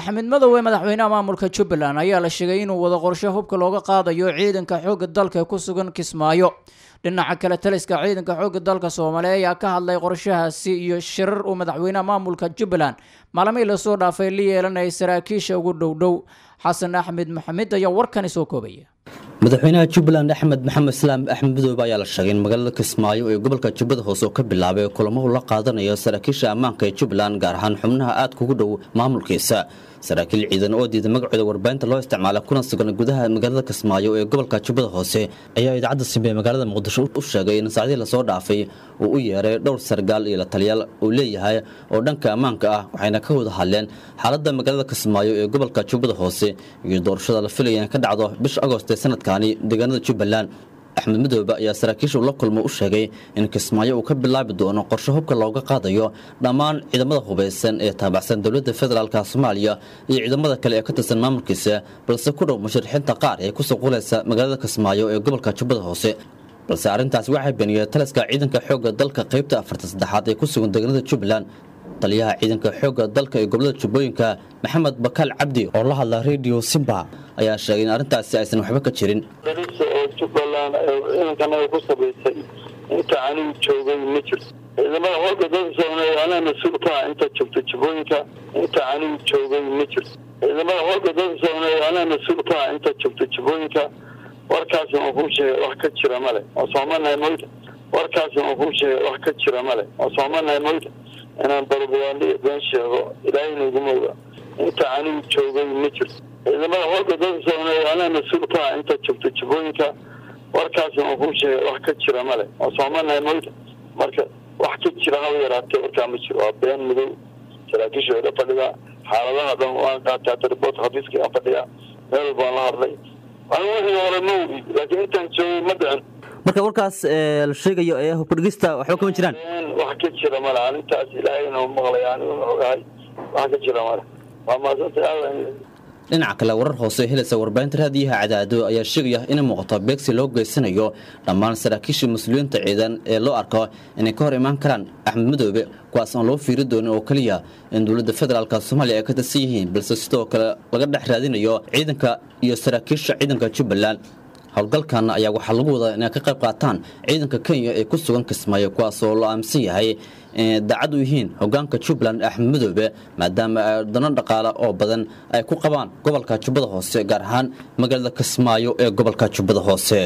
axmed madowe madaxweynaha maamulka jubbaland ayaa la sheegay inuu wado qorshe hubka looga qaadayo ciidanka xoogga dalka ee ku sugan kismaayo dhinaca kale taliska ciidanka xoogga dalka soomaaliya ayaa ka hadlay qorshahaasi iyo shirar uu madaxweynaha maamulka jubbaland maalmihii lasoo dhaafay la yeelanayay saraakiisha ugu dhowdhow xasan axmed maxamed ayaa warkani soo koobaya madaxweynaha jubbaland axmed maxamed islaam axmed madoobe ayaa la sheegay in magaalada kismaayo ee gobolka jubbada hoose oo ka bilaabay kulamo la qaadanayo saraakiisha ammaanka ee jubbaland gaar ahaan xubnaha aadka ugu dhow maamulkiisa saraakiil ciidan oo diiday magacooda warbaahinta loo isticmaala kuna sugan gudaha magaalada kismaayo ee gobolka jubbada hoose ayaa idaacadda simbe ee magaalada muqdisho u sheegay in saacdii lasoo dhaafay uu u yeeray dhowr sargaal iyo la taliyaal uu leeyahay oo dhanka ammaanka ah waxayna ka wada hadleen xaaladda magaalada kismaayo ee gobolka jubbada hoose iyo doorashada la filaya in ka dhacdo bisha agost ee sanadkani deegaanada jubbaland axmed madoobe ayaa saraakiisha la kulmo u sheegay in kismaayo uu ka bilaabi doono qorshe hubka looga qaadayo dhammaan ciidamada hubaysan ee taabacsan dowladda federaalka soomaaliya iyo ciidamada kale ee ka tirsan maamulkiisa balse ku dhow musharaxiinta qaar ee kusoo qulaysa magaalada kismaayo ee gobolka jubbada hoose balse arrintaasi waxay beeniyeen taliska ciidanka xoogga dalka qaybta afarta saddexaad ee ku sugan deegaanada jubbaland taliyaha ciidanka xoogga dalka ee gobolada jubbooyinka maxamed bakaal cabdi oo la hadla radio simba ayaa sheegay in arrintaasi aysan waxba ka jirin darisa oo jubbaland ciidankan ay ku sabaysay inta anigu joogay ma jirto ciidamada hooga dalka soomaaliya anaa mas-uul ka ah inta joogta jubbooyinka inta anigu joogay ma jirto ciidamada hooga dalka soomaaliya anaa mas-uul ka ah inta joogta jubbooyinka warkaasi waan kuu sheegay wax ka jira male oo soomanahay moyta warkaasi waan kuu sheegay wax ka jira male oo soomanahay moyta inaan balbayaandhiga been sheego ilaahayna iguma oga inta anigu joogay ma jirto ciidamada hooga dalka soomaaliya anaa mas-uul ka ah inta joogta jubbooyinka warkaasi waan kuu sheegay wax ka jira male oo soomanahay moyta marka wax ka jira haba yaraatee warkaa ma jiro waa been madow saraakiisha wada fadhidaa xaaladaha dhan waan qaataa riboort xafiiska aan fadhiyaa meel walbaan la hadlay anigu wixii hore ma ogi laakiin intaan joogay ma dhicin marka warkaas la sheegayo ee hubka dhigista waxba kama jiraan wax ka jira male arrintaas ilaahayna maqlaya aniguna ogahay wax ka jira male waa maasanta aadan dhinaca kale warar hoose helaysa warbaahinta raadiyaha cadaado ayaa sheegaya inay muuqato beegsi loo geysanayo dhammaan saraakiisha mas-uuliyiinta ciidan ee loo arko inay ka hor imaan karaan axmed madoobe kuwaas aan loo fiiri doonin oo keliya in dowladda federaalka soomaaliya ay ka tirsan yihiin balse sidoo kale laga dhex raadinayo ciidanka iyo saraakiisha ciidanka jubbaland howlgalkan ayaa waxaa lagu wadaa inay ka qayb qaataan ciidanka kenya ee ku sugan kismaayo kuwaas oo la aaminsan yahay inay daacad u yihiin hogaanka jubbaland axmed madoobe maadaama ay dano dhaqaale oo badan ay ku qabaan gobolka jubbada hoose gaar ahaan magaalada kismaayo ee gobolka jubbada hoose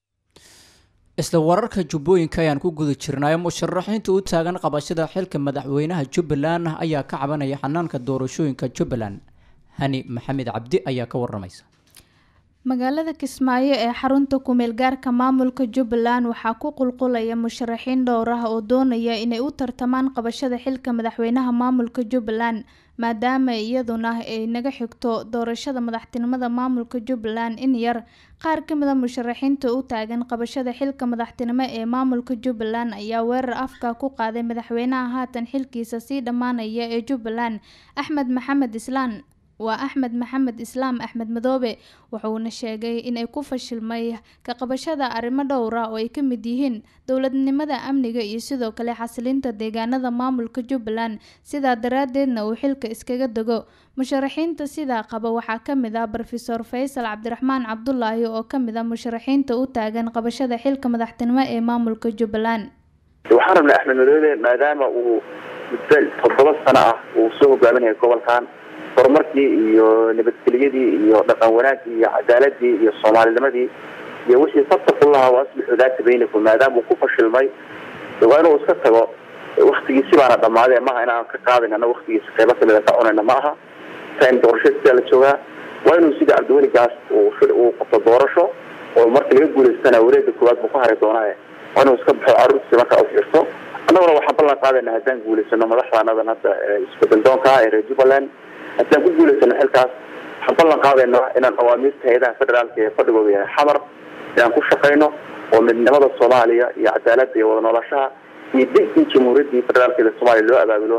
isla wararka jubbooyinka ayaan ku guda jirnay musharaxiinta u taagan qabashada xilka madaxweynaha jubbaland ayaa ka cabanaya xanaanka doorashooyinka jubbaland hani maxamed cabdi ayaa ka waramaysa magaalada kismaayo ee xarunta kumeel gaarka maamulka jubbaland waxaa ku qulqulaya musharaxiin dhowr ah oo doonaya inay u tartamaan qabashada xilka madaxweynaha maamulka jubbaland maadaama iyaduna ay naga xigto doorashada madaxtinimada maamulka jubbaland in yar qaar ka mida musharaxiinta u taagan qabashada xilka madaxtinimo ee maamulka jubbaland ayaa weerar afka ku qaaday madaxweynaha haatan xilkiisa sii dhammaanaya ee jubbaland axmed maxamed islaan waa axmed maxamed islaam axmed madoobe wuxuuna sheegay inay ku fashilmay ka qabashada arrimo dhowra oo ay ka mid yihiin dowladnimada amniga iyo sidoo kale xasilinta deegaanada maamulka jubbaland sidaa daraadeedna uu xilka iskaga dego musharaxiinta sidaa qaba waxaa kamid ah rofeor faysal cabdiraxmaan cabdulaahi oo kamid ah musharaxiinta u taagan qabashada xilka madaxtinimo ee maamulka jubbaland waxaan rabnaa axmed madoobe maadaama uu muddo toddoba sano ah uu soo hogaaminaya gobolkan horumarkii iyo nabadgelyadii iyo dhaqan wanaagii iyo cadaaladii iyo soomaalinimadii iyo wixii fattaqu lahaa wa aslixu daata baynakum maadaama uu ku fashilmay waa inuu iska tago waktigiisi baana dhamaaday maaha inaan ka qaadin ana waktigiisa qeybo kamida ka cunayna ma aha time doorasho sidaa la joogaa waa inuu sida cabdiweli gaas uu qabto doorasho oo marka laga guulaystana wareega koowaad buu ku hari doonaa waa inuu iska baxo caruurtiisa markaa u fiirto annaguna waxaan ballan qaadayna haddaan guulaysano madaxdaanadan hadda isbedel doonka ah ee reer jubbaland haddaan ku guulaysano xilkaas waxaan ballan qaadaynaa inaan awaamiirta hay-adaha federaalka ee fadhigooda yahay xamar inaan ku shaqayno oo midnimada soomaaliya iyo cadaaladda iyo wada noolashaha iyo degdii jamhuuriyaddii federaalkeeda soomaaliya loo abaabulo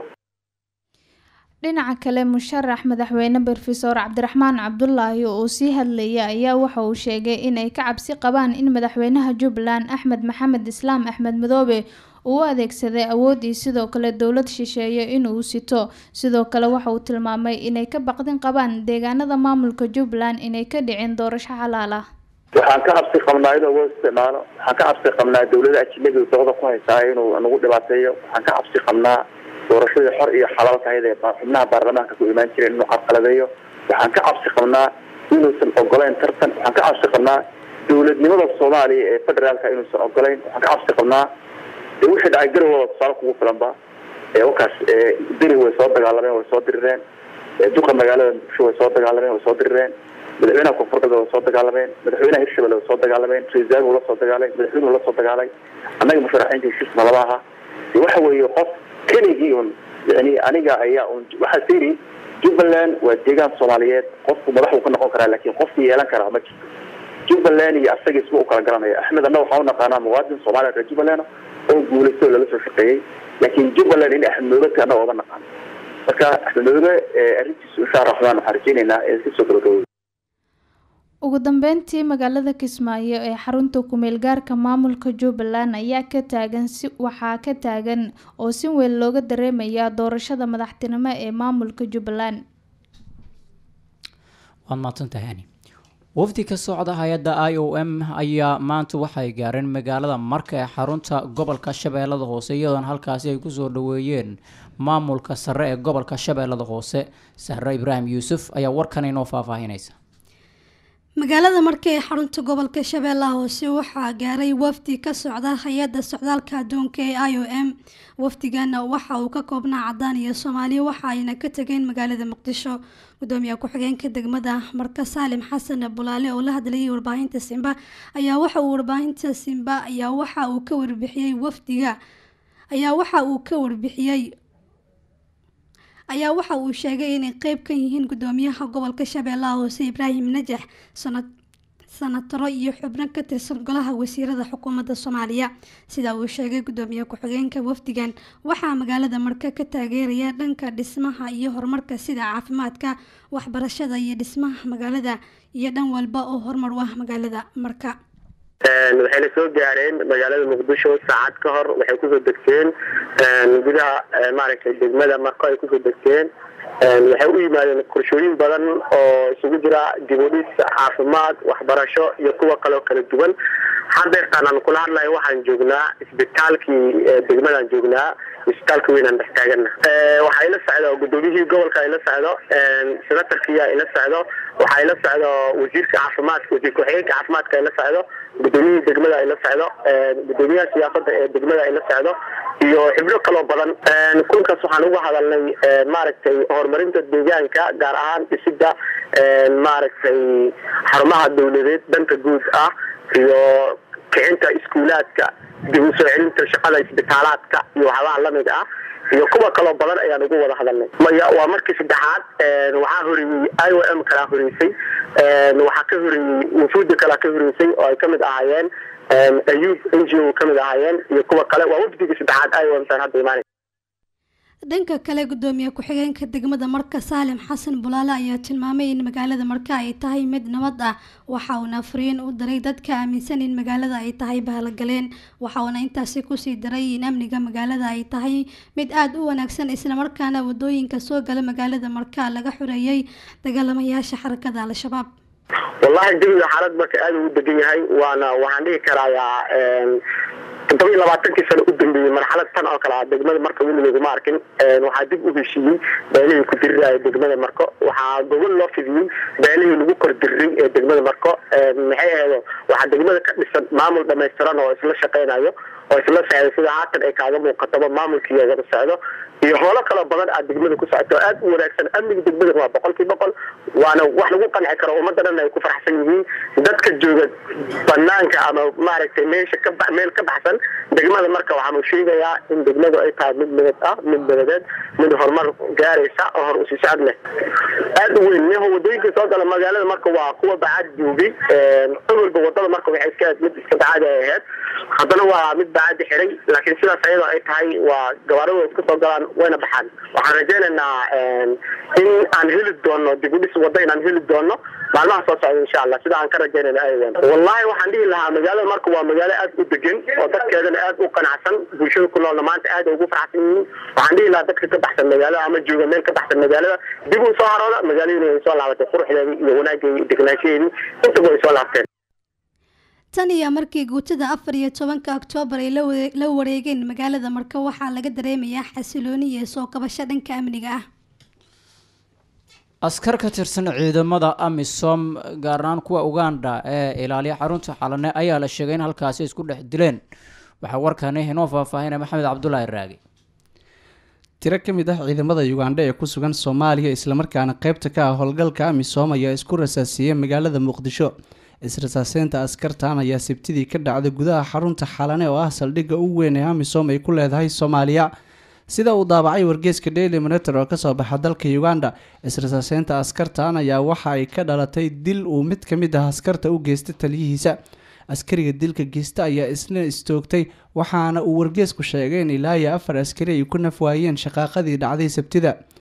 dhinaca kale musharax madaxweyne rofeor cabdiraxmaan cabdulaahi oo sii hadlaya ayaa waxa uu sheegay inay ka cabsi qabaan in madaxweynaha jubbaland axmed maxamed islaam axmed madoobe uu u adeegsaday awoodii sidoo kale dowlad shisheeye inuu sito sidoo kale waxa uu tilmaamay inay ka baqdin qabaan deegaanada maamulka jubbaland inay ka dhicin doorasho xalaal ah waxaan ka cabsi qabnaa inuu loo isticmaalo waxaan ka cabsi qabnaa dawlada ajnabiga dabada ku haysaa inuu nagu dhibaateeyo waxaan ka cabsi qabnaa doorashadii xor iyo xalaalka ahayd ee xubnaha baarlamaanka ku imaan jireen inuu carqaladeeyo waxaan ka cabsi qabnaa inuusan ogolayn tartan waxaan ka cabsi qabnaa dawladnimada soomaaliya ee federaalka inuusan ogolayn waxaan ka cabsi qabnaa de wixii dhacay garowooda tusaale kugu filanba ee wakaas beri way soo dagaalameen way soo dirireen duqa magaalada muqdisho way soo dagaalameen way soo dirireen madaxweynaha koonfur galbeed way soo dagaalameen madaxweynaha hirshabelle way soo dagaalameen ra-iisul la soo dagaalay madaxweynuhu la soo dagaalay annaga musharaxiinta heshiisna lama aha waxa weeye qof keligii un yani aniga ayaa un waxaa siri jubbaland waa deegaan soomaaliyeed qofku madaxuu ka noqon karaa laakiin qofkii yeelan karaa ma jirto jubbaland iyo asaga isma u kala garanaya axmed anna waxaan u naqaanaa muwaadin soomaaliya reer jubbaland oo guulaystay oo lala soo shaqeeyey laakiin jubbaland in axmed madoobe annaga oga naqaano marka axmed madoobe arrintiisu insha raxmaan waxaan rajeynaynaa ee iska soo gabagabowda ugu dambeyntii magaalada kismaayo ee xarunta kumeel gaarka maamulka jubbaland ayaa ka taagan si waxaa ka taagan oo si weyn looga dareemaya doorashada madaxtinimo ee maamulka jubbaland waad mahadsantahay ani wafdi ka socda hay-adda i o m ayaa maanta waxay gaareen magaalada marka ee xarunta gobolka shabeellada hoose iyadoona halkaasi ay kusoo dhaweeyeen maamulka sare ee gobolka shabeellada hoose sahre ibraahim yuusuf ayaa warkan inoo faahfaahinaysa magaalada marka ee xarunta gobolka shabeellaha hoose waxaa gaaray wafdi ka socda hay-adda socdaalka adduunka ee i o m wafdigana waxa uu ka koobnaa cadaan iyo soomaaliya waxa ayna ka tegeen magaalada muqdisho gudoomiye ku-xigeenka degmada marka saalim xasan bulaale oo la hadlayay warbaahinta simba ayaa waxa uu warbaahinta simba ayaa waxa uu ka warbixiyey wafdiga ayaa waxa uu ka warbixiyey ayaa waxa uu sheegay inay qeyb ka yihiin gudoomiyaha gobolka shabeellaha hoose ibraahim najax sanad sanataro iyo xubno ka tirsan golaha wasiirada xukuumadda soomaaliya sida uu sheegay gudoomiye ku-xigeenka wafdigan waxaa magaalada marka ka taageeraya dhanka dhismaha iyo horumarka sida caafimaadka waxbarashada iyo dhismaha magaalada iyo dhan walba oo horumar u ah magaalada marka waxayna soo gaareen magaalada muqdisho saacad ka hor waxay kusoo degteen gudaha maaragtay degmada marko ay kusoo degteen waxay u yimaadeen qorshooyin badan oo isugu jira dibudhis caafimaad waxbarasho iyo kuwa kaleo kala duwan hadeertaan aan kula hadlayo waxaan joognaa isbitaalkii degmadaan joognaa isbitaalka weynaan dhex taagana waxaa ila socdo gudoomiyihii gobolka ila socdo senatarkiya ila socdo waxaa ila socdo wasiirka caafimaadka wasiir ku-xigeenka caafimaadka ila socdo gudoomiyihii degmada ila socdo gudoomiyaha siyaasada ee degmada ila socdo iyo xibno kaloo badan kulankaas waxaan uga hadalnay maaragtay horumarinta deegaanka gaar ahaan dhisida maaragtay xarumaha dawladeed dhanka guud ah iyo kicinta iskuulaadka dib u soo celinta shaqada isbitaalaadka iyo waxyaabaha lamid ah iyo kuwa kaloo badan ayaan ugu wada hadalnay maya waa markii saddexaad waxaa horeeyey i o m kalaa horeysay waxaa ka horeeyey wufuudi kalaa ka horeysay oo ay kamid ahaayeen ayub n g o kamid ahaayeen iyo kuwa kale waa wafdigii saddexaad i o m taan hadda imaanay dhanka kale gudoomiye ku-xigeenka degmada marka saalim xasan bulaale ayaa tilmaamay in magaalada marka ay tahay mid nabad ah waxa uuna fariin u diray dadka aaminsan in magaalada ay tahay bahalogaleen waxa uuna intaasi kusii diray in amniga magaalada ay tahay mid aada u wanaagsan islamarkaana wadooyinka soo gala magaalada marka laga xoreeyey dagaalamayaasha xarakada al-shabaab wallahi jawiga xaalad marka aada ugu degan yahay waana waxaan dhihi karayaa toddoba iyo labaatankii sano u dambeeyey marxalad tan oo kale ah degmada marka weligeeduma arkin waxaa dib u heshiiyey beelihii ku diriraya degmada marko waxaa gobol loo fidiyey beelihii lagu kor diriray ee degmada marko maxay aheedo waxaa degmada ka dhisan maamul dhamaystiran oo isla shaqeynayo oo isla socdo sida haatan ay kaaga muuqataba maamulkii wada socdo iyo howlo kaloo badan aad degmada ku socoto aad u wanaagsan amniga degmada waa boqolkii boqol waana wax lagu qanci karo ummadda dhan ay ku faraxsan yihiin dadka jooga banaanka ama maaragtay meesha ka meel ka baxsan degmada marka waxaan u sheegayaa in degmadu ay tahay mid nabad ah mid nabadeed mid horumar gaaraysa oo hor usii socod leh aada u weyn neho wadooyinka soo gala magaalada marka waa kuwa bacaad joogay awalba wadada marka waxay iska mid iska bacaad ay ahayd haddana waa mid daacadda xiray laakiin sidaas ayadoo ay tahay waa gabaarada iska soo galaan wayna baxaan waxaan rajaynaynaa in aan heli doono dib u dhis wadda inaan heli doono maalmaha soo socda insha allah sida aan ka rajaynayna aywan wallahi waxaan dhihi lahaa magaalada marka waa magaalo aad u degan oo dadkeedana aad u qanacsan bulshada ku noolna maanta aad ugu faraxsan yihiin waxaan dhihi lahaa dadka ka baxsan magaalada ama jooga meel ka baxsan magaalada dib u soo harooda magaaladina way soo laabatay quruxdeedii iyo wanaageedii iyo degnaanshaheedii intaba way soo laabteen tan iyo markii guutada afar iyo tobanka oktoobar ay la wareegeen magaalada marka waxaa laga dareemayaa xasilooni iyo soo kabasho dhanka amniga ah askar ka tirsan ciidamada amisom gaar ahaan kuwa uganda ee ilaaliya xarunta xalane ayaa la sheegay in halkaasi isku dhex dileen waxaa warkani inoo faahfaahinaya maxamed cabdulaahi raagi tiro ka mid ah ciidamada ugandha ee ku sugan soomaaliya islamarkaana qeybta ka ah howlgalka amisom ayaa isku rasaasiiyey magaalada muqdisho israsaaseynta askartan ayaa sabtidii ka dhacday gudaha xarunta xalane oo ah saldhigga ugu weyn ee amisom ay ku leedahay soomaaliya sida uu daabacay wargeeska daily monitor oo kasoo baxa dalka uganda israsaaseynta askartan ayaa waxa ay ka dhalatay dil uu mid ka mid ah askarta u geystay taliyihiisa askariga dilka geysta ayaa isna istoogtay waxaana uu wargeesku sheegay in ilaa iyo afar askari ay ku nafwaayeen shaqaaqadii dhacday sabtida